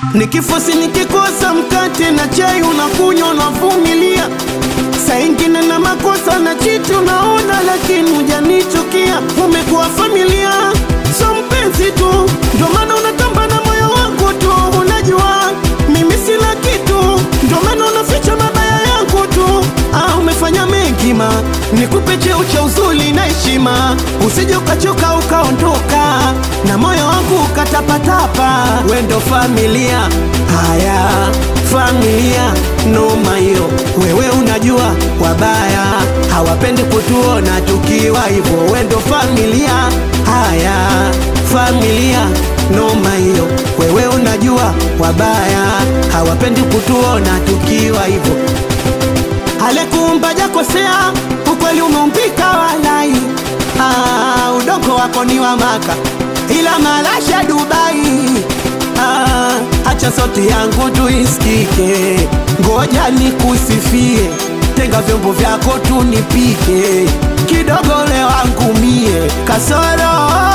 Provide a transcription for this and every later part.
Nikifosi nikikosa mkate na chai unakunywa unavumilia, saa ingine na makosa na chiti unaona, lakini hujanichukia. Umekuwa familia, so mpenzi tu, ndio maana unatamba na moyo wangu tu. Unajua mimi sina kitu, ndio maana unaficha mabaya yangu tu. Ah, umefanya mengi ma nikupe cheo cha uzuri na heshima, usije ukachoka ukaondoka na moyo wangu ukatapatapa. We ndo familia, haya familia noma hiyo. Wewe unajua wabaya hawapendi kutuona tukiwa hivyo. We ndo familia, haya familia noma hiyo. Wewe unajua wabaya hawapendi kutuona tukiwa hivyo. Alekuumba jakosea, ukweli umeumbika walai. Ah, udongo wako ni wa Maka, ila malasha Dubai. Ah, acha sauti yangu tuisikike, ngoja nikusifie, tenga vyombo vyako tunipike, kidogo leo wangu mie kasoro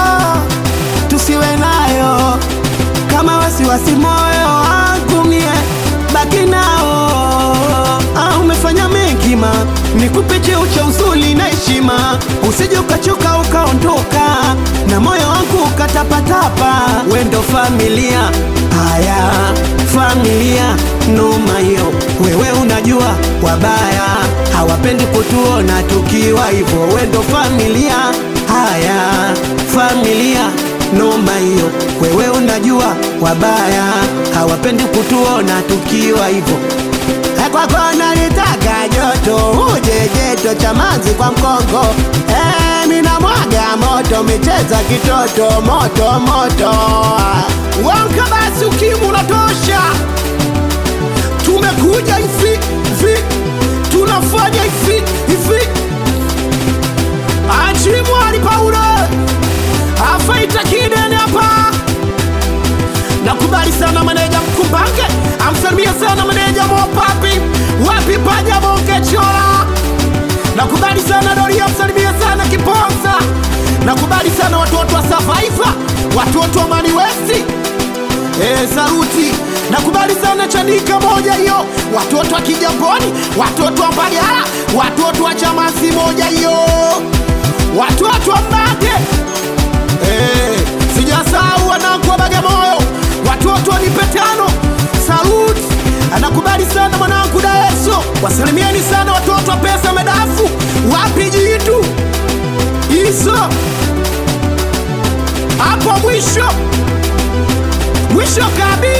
tusiwe nayo kama wasiwasi moyo wangu mie baki nao. Ah, umefanya mengi ma nikupe cheo cha uzuri na heshima, usije ukachoka ukaondoka na moyo wangu ukatapatapa. We ndo familia, haya familia noma hiyo. Wewe unajua wabaya hawapendi kutuona tukiwa hivyo. We ndo familia, haya familia noma hiyo. Wewe unajua wabaya hawapendi kutuona tukiwa hivyo. Eh, Kwako nalitaka joto, uje jeto cha manzi kwa mkongo. Eh, mina mwaga moto, micheza kitoto, moto moto. Wanka basi, ukimu unatosha. Tumekuja hivi hivi, tunafanya hivi hivi. Achimwali Paulo afaita kidene hapa. Nakubali sana maneja Mkumbange, amsalimia sana maneja Mopapi, wapi paja bonge chola. Nakubali sana Doria, amsalimia sana Kiponza. Nakubali sana watoto wa Survivor, watoto wa Mani West. Eh, saluti. Nakubali sana Chanika moja hiyo, watoto wa Kijamboni, watoto wa Mbagala, watoto wa Chamasi moja hiyo, watoto wa Mbage Eh, sijasahau wanangu wa Bagamoyo, watoto wa Nipetano, salut. Anakubali sana mwanangu Daeso, wasalimieni sana watoto wa pesa medafu, wapi jitu hizo hapo mwisho mwisho kabisa.